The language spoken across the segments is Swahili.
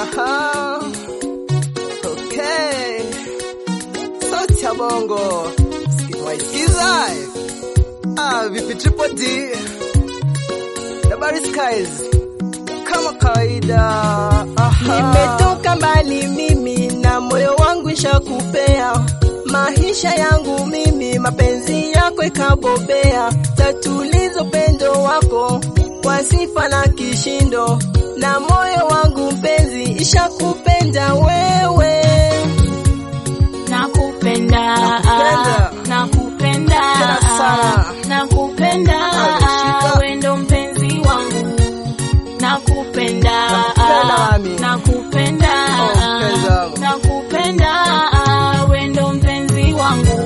Aha. Okay. Sauti ya bongo. Sikiza. Ah, vipi Triple D? Habari skies. Kama kawaida. Aha. Nimetoka mbali mimi na moyo wangu ishakupea maisha yangu mimi, mapenzi yako ikabobea, tatulizo pendo wako kwa sifa na kishindo, na moyo wangu mpenzi ishakupenda wewe. Nakupenda, Nakupenda. nakupenda, Tena sana. nakupenda, Alishika. wewe ndo mpenzi wangu. Nakupenda, Nakupenda mami. nakupenda, Oh, mpenzi wangu. nakupenda, wewe ndo mpenzi wangu.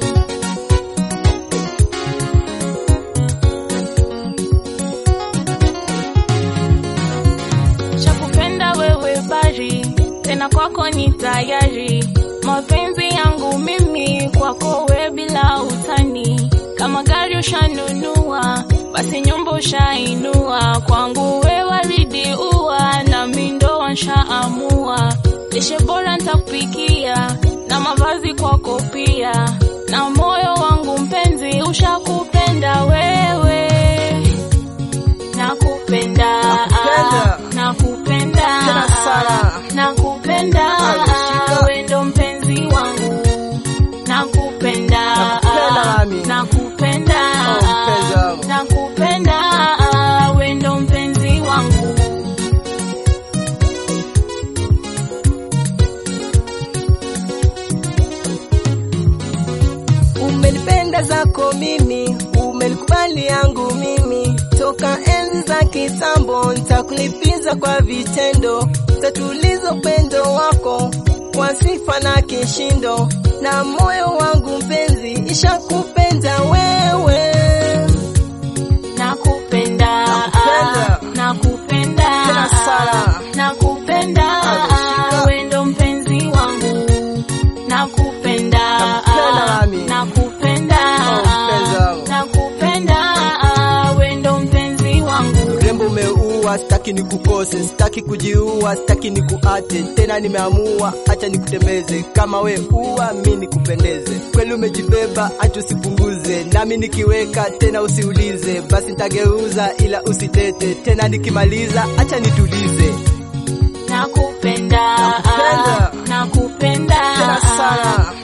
Shakupenda wewe bari, tena kwako ni tayari. Mapenzi yangu mimi kwako we bila utani. Kama gari ushanunua, basi nyumba ushainua. Kwangu we waridi ua, na mindo wanshaamua. Lishe bora ntakupikia, na mavazi kwako pia. Na moyo wangu mpenzi ushakupenda wewe. Nakupenda, Nakupenda. nakupenda, Tena sana. nakupenda, Alishika. wewe ndo mpenzi wangu. Nakupenda, Nakupenda mami. nakupenda, Oh, mpenzi wangu. nakupenda, wewe ndo mpenzi wangu. Umenipenda zako mimi, umenikubali yangu mimi, toka enzi za kitambo, nitakulipiza kwa vitendo, tatuliza upendo wako kwa sifa na kishindo, na moyo wangu mpenzi ishakupenda wewe. Nakupenda, Nakupenda. nakupenda, Tena sana. nakupenda, Alishika. wewe ndo mpenzi wangu. Nakupenda, Nakupenda mami. nakupenda, Oh, mpenzi wangu. nakupenda, wewe ndo mpenzi wangu. Urembo umeua, sitaki nikukose, sitaki kujiua, sitaki nikuate tena, nimeamua acha nikutembeze kama we ua, mi nikupendeze. Kweli umejibeba, acha usipunguze, nami nikiweka tena usiulize, basi nitageuza ila usitete tena, nikimaliza acha nitulize. Nakupenda, Nakupenda. nakupenda, Tena sana.